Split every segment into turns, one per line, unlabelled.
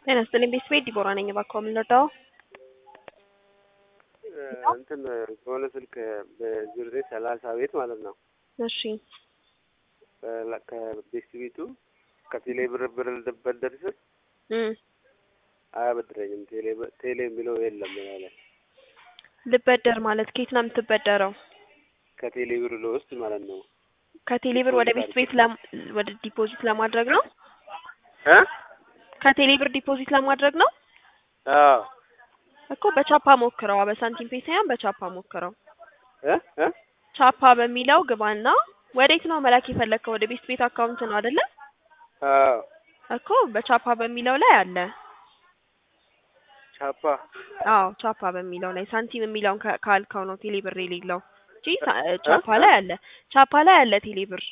ጤና ይስጥልኝ ቤተሰቤ ዲቦራ ነኝ። እባክዎ ምን ልርዳዎ?
እንትን ከሆነ ስልክ በዜሮ ዘጠኝ ሰላሳ ቤት ማለት ነው
እሺ
ከቤት ቤቱ ከቴሌ ብር ብር ልበደር ስል
እም
አያበድረኝም። ቴሌ ቴሌ የሚለው የለም ያለ
ልበደር ማለት ከየት ነው የምትበደረው?
ከቴሌ ብር ለውስጥ ማለት ነው
ከቴሌ ብር ወደ ቤት ቤት ለም ወደ ዲፖዚት ለማድረግ ነው?
እ
ከቴሌ ብር ዲፖዚት ለማድረግ ነው
አዎ
እኮ በቻፓ ሞክረዋ። በሳንቲም ፔ ሳይሆን በቻፓ ሞክረው።
እ እ
ቻፓ በሚለው ግባና ወዴት ነው መላክ የፈለግከው? ወደ ቤት ቤት አካውንት ነው አይደለ?
አዎ
እኮ በቻፓ በሚለው ላይ አለ።
ቻፓ
አዎ ቻፓ በሚለው ላይ ሳንቲም የሚለውን ከ- ካልከው ነው ቴሌ ብር የሌለው እንጂ ሳ- ቻፓ ላይ አለ። ቻፓ ላይ አለ ቴሌ ብር።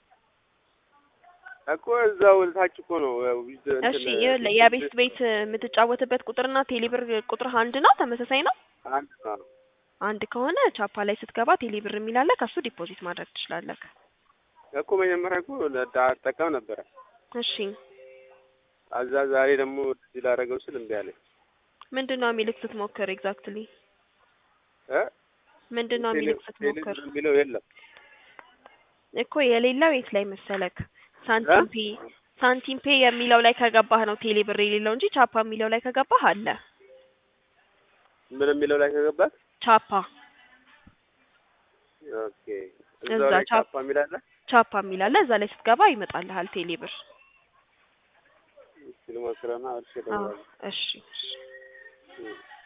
እኮ እዛው ታች እኮ ነው ያው እንትን
እሺ ይኸውልህ የቤት ቤት የምትጫወትበት ቁጥርና ቴሌ ብር ቁጥር አንድ ነው? ተመሳሳይ ነው?
አንድ ነው።
አንድ ከሆነ ቻፓ ላይ ስትገባ ቴሌ ብር የሚል አለ። ከሱ ዲፖዚት ማድረግ ትችላለህ።
እኮ መጀመሪያ እኮ አጠቀም ነበረ።
እሺ
አዛ ዛሬ ደግሞ እዚህ ላደረገው ስል እምቢ አለኝ።
ምንድን ነው የሚልክ ስትሞክር? ኤግዛክትሊ
እ
ምንድን ነው የሚልክ
ቴሌ
ስትሞክር?
ብር የሚለው የለም።
እኮ የሌለው የት ላይ መሰለክ? ሳንቲም ፔ ሳንቲም ፔ የሚለው ላይ ከገባህ ነው ቴሌ ብር የሌለው እንጂ ቻፓ የሚለው ላይ ከገባህ አለ።
ምን የሚለው ላይ ከገባት
ቻፓ
ኦኬ እዛው
እዛ
ላይ
ቻፕ-
ቻፓ የሚል አለ።
ቻፓ የሚል አለ። እዛ ላይ ስትገባ ይመጣልሃል ቴሌ ብር።
እስኪ ልሞክረውና እሺ
አዎ
እደውላለሁ።
እሺ እሺ
እም።